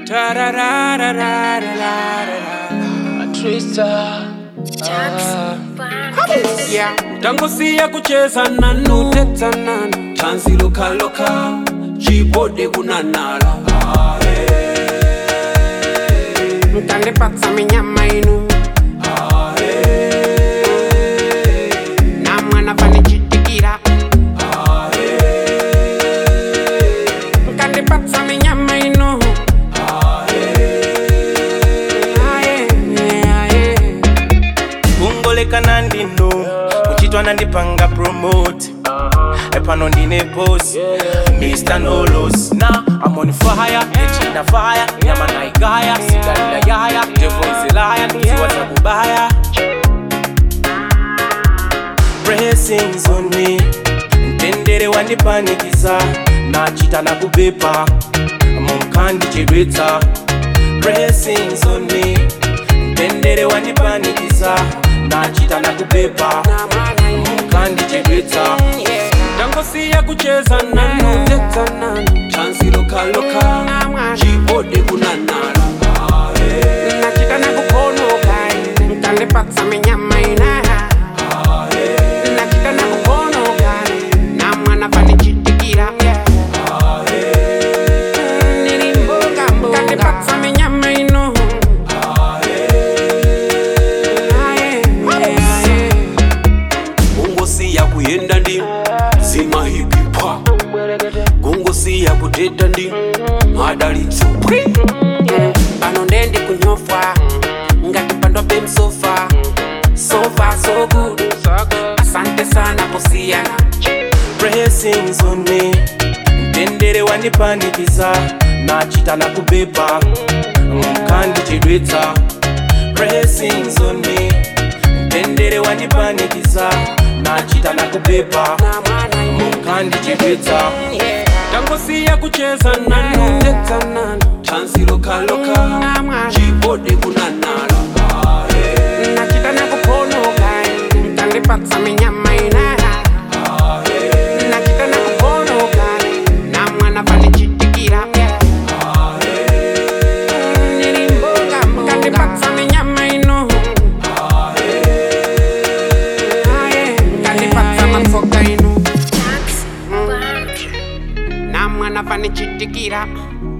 Yeah. tangosiya kucheza nanu teta nanu tanzi lokaloka chibode kunanala mtandipatsa minyama inu namwana panichitikira mkandipatsa minyama inu Aye, aye. kungolekana ndino kuchitwa nandipanga promote epano ndine boss mr nolos na I'm on fire echina fire nyama naigaya sigalina yaya devoiselaya nikiziwa za kubaya blessings on me mtendere wandipanikiza nachita na kubepa munkandichedwetsa blessings on me mtendere wandipanikiza nachita na kubepa munkandichedwetsa tangosiya kucheza nanu teta nanu tanzi lokaloka chibode kunanala nachita nakuponoka mtandipatsa minyama ina nachita nakuponoka namwana panichitikira mtandipatsa minyama ino Aye, aye. kungosiya kuyenda ndi zimahipipa kungosiya kuteta ndi madalitso pano ndendi kunyofwa ngati pandwa bemsofa sofa so good asante sana kusiyana blessings on me mtendere wandipanikiza nachita na kubepa munkandichedwetsa blessings on me mtendere wandipanikiza nachita na kubepa munkandichedwetsa tangosiya kucheza nanu teta nanu tanzi lokaloka chibode kunanala nachita nakuponoka mtandipatsa minyama ina nachita nakuponoka namwana panichitikira mkandipatsa minyama ino Aye, mkandipatsa matsoka ino namwana panichitikira